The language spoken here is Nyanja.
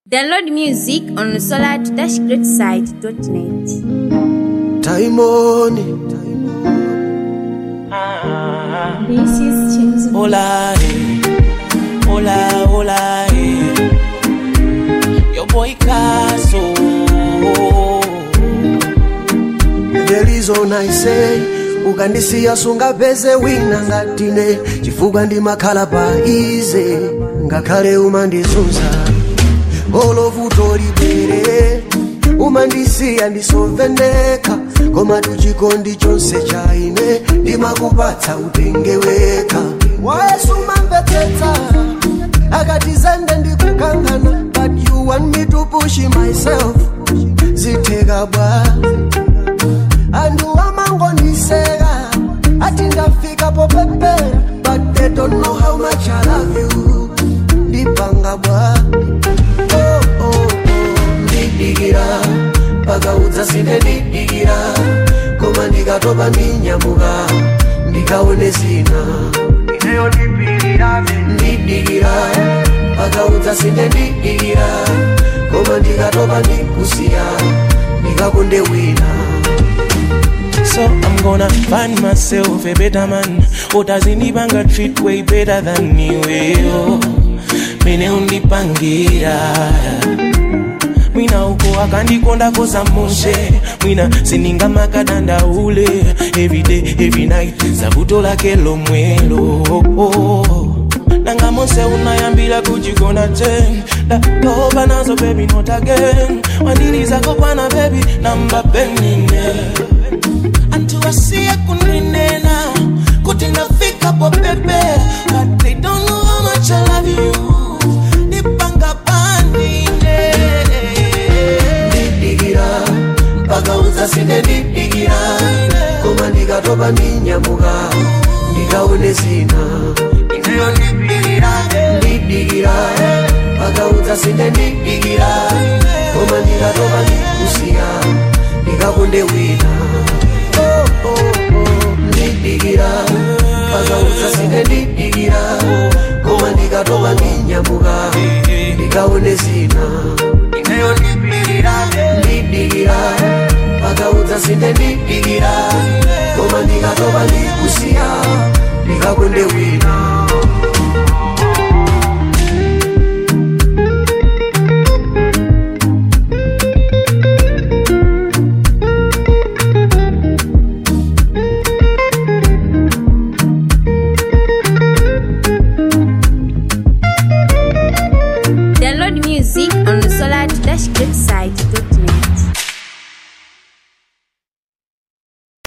Download music on solar-greatside.net. Time on it. This is James. Hola, eh. hola, hola, eh. Your boy Caso. There is all I say ukandisiya sungapeze wina ngatine chifukwa ndimakhala pa ize ngakhale umandizunza olovuto libere umandisiya ndisovendeka koma tuchikondi chonse cha ine ndimakupatsa utenge weka wayesu umamvetsetsa akatizende ndikukangana but you want me to push myself zitheka bwa andu amangoniseka ati ndafika popepera but they don't know how much I love you ndipanga bwa oh, oh, oh. ndidikira pakaudza sine ndidikira koma ndikatopa ndinyamuka ndikaone zina ineyo ndipirirabe ndidikira pakaudza sine ndidikira koma ndikatopa ndikusiya ndikakonde wina So I'm gonna find myself a better man. Utazindipanga treat way better than you. eh, Mene undipangira. Mwina uko akandikonda kosa moshe mwina sininga makadanda ule everyday every night sabuto lake lomwelo nanga mose unayambila kujigona ten datoba nazo baby not again wandili zako kwana baby namba penine antuwasie kuninena kuti ndafika popepe but they don't know how much I love you nipanga pandine ndidikira mpaka udzasinde ndidikira koma ndikatopa ndinyamuka ndikaone zina ineyo ndipirira ndidikira mpaka udzasinde ndidikira koma ndikatopa ndikusiya ndikakonde wina Oh, oh, oh, ndidikira mpaka udzasinde ndidikira koma ndikatopa ndinyamuka ndikaone zina ineyo ndipirira ndidikira mpaka udzasinde ndidikira koma ndikatopa ndikusiya ndikakonde wina Download music on solar